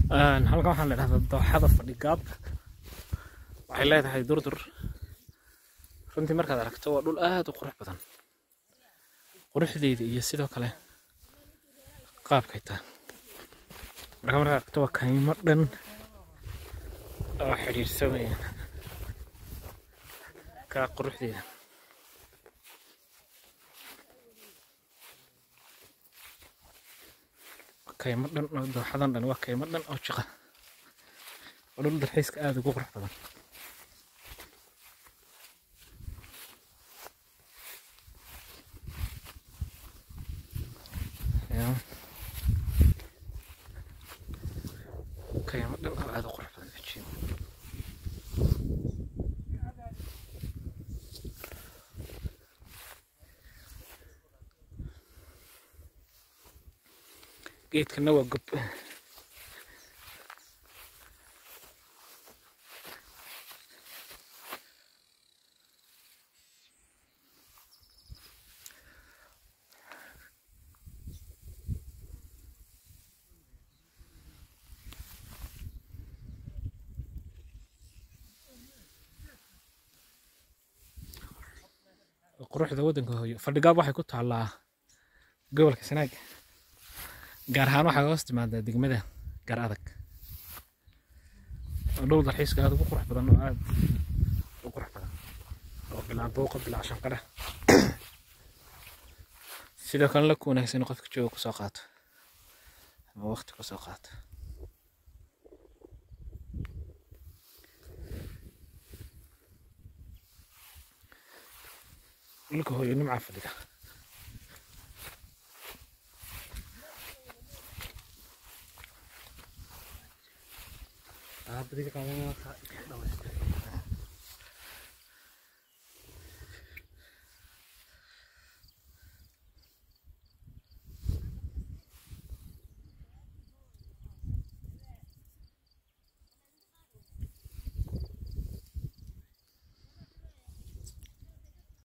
halkan waxaa la dhahdaa dooxada fadhigaab waxay leedahay durdur runtii markaad aragto waa dhul aad u qurux badan quruxdeeda iyo sidoo kale qaabkay tahay marka markaad aragto waa kaymo dhan oo xidhiidhsamaya kaa quruxdeeda kaymo dhan oo dooxadan dhan waa kaymo dhan oo jiqa oo dhul dalxiiska aada ugu qurux badan kaymo dhan oo aada u qurux badan ajiib geedkana waa gob quruxda waddanka hooyo fadhigaab waxay ku taallaa gobolka sanaag gaar ahaan waxaa hoos timaadaa degmada gaar adag oo dhul dalxiiska aada ugu qurux badan oo aada u qurux badan oo bilaa booqa bilaa shanqadha sidoo kale la ku wanaagsan qofka jooga kusoo qaato ama waqti kusoo qaato dhulka hooyo nimcaa fadhida Ah, beri kamu tak